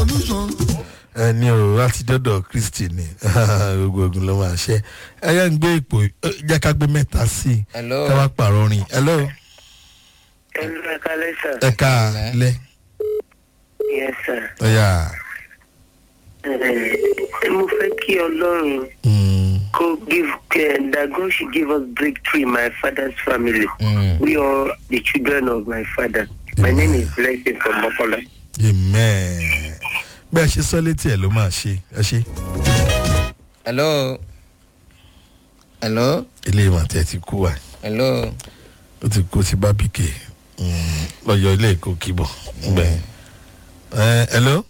solution. ẹni o láti dọ́dọ̀ kristi ni gbogbo ogun ló máa ṣe ẹyẹ ń gbé ipò jẹ́ ká gbé mẹ́ta sí i Hello. ká wá pààrọ̀ orin hello Hello, ẹ̀ka lẹ́sà. ẹ̀ka lẹ́ Yes, sir. ọ̀yà Ẹ mo fẹ́ kí Ọlọ́run mm, kó give uh, that God should give us breakthrough in my father's family. Mm. We are the children of my father. My name is Blessing from Mokola. amen bẹ́ẹ̀ ṣe sọ létí ẹ̀ ló máa ṣe ẹ ṣe hello hello ilé ìmọ̀ tí ẹ ti kú wa hello ó ti kú sí bábíkè lọ́yọ̀ ilé ìkó kíbọ̀ gbẹ̀ ẹ hello